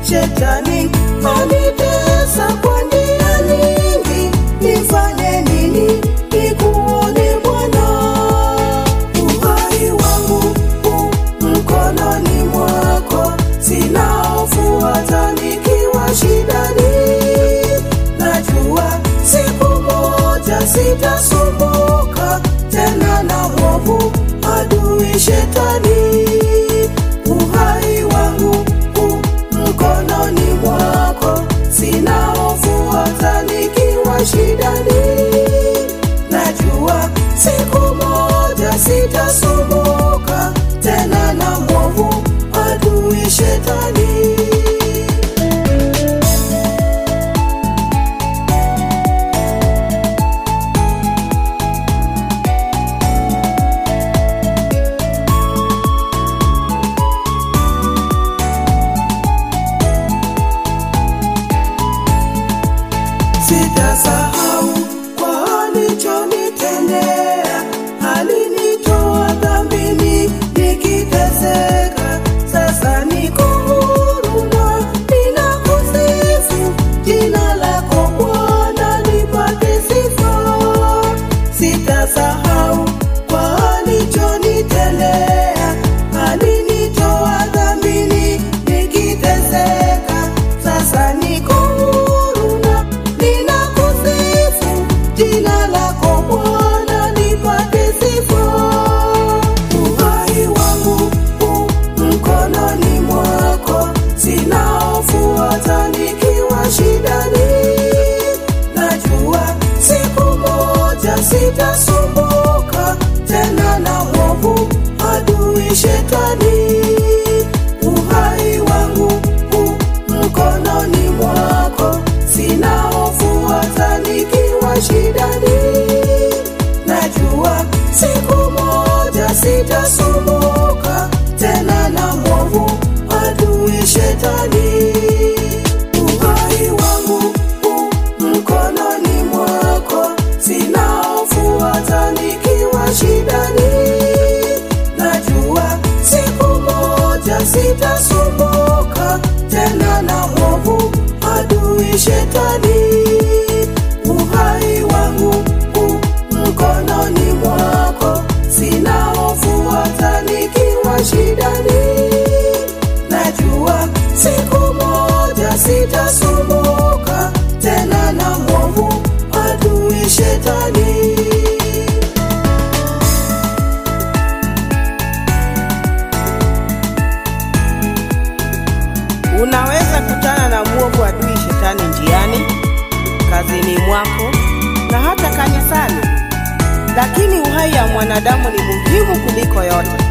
Shetani anitesa kwa njia nyingi, nifanye nini nikuone Bwana? Uhai wangu u mkononi mwako, sina hofu hata nikiwa shidani. Najua siku moja sitasumbuka tena na mwovu adui Shetani. Uhai wangu u mkononi mwako, sina hofu hata nikiwa shidani. Najua siku moja sitasumbuka tena na mwovu adui Shetani. Sitasahau kwa alichonitendea, alinitoa dhambini nikiteseka. Sasa niko huru na ninakusifu, jina lako Bwana lipate sifa. Sitasahau kwa alichonitendea, alinitoa dhambini nikiteseka. Sasa niko huru na ninakusifu, jina lako Bwana lipate sifa. Uhai wangu u mkononi mwako, sina hofu hata nikiwa shidani. Najua siku moja sitasumbuka tena na mwovu adui Shetani. Uhai wangu u mkononi mwako, sina hofu hata nikiwa shidani. Najua siku moja sitasumbuka tena na mwovu adui Shetani. Uhai wangu u mkononi mwako, sina hofu hata nikiwa shidani. Najua siku moja sitasumbuka tena na mwovu adui Shetani. Uhai wangu u mkononi mwako, sina hofu hata nikiwa shidani. Najua siku moja sitasumbuka tena na mwovu adui Shetani. Unaweza kutana na mwovu adui shetani njiani, kazini mwako na hata kanisani, lakini uhai ya mwanadamu ni muhimu kuliko yote.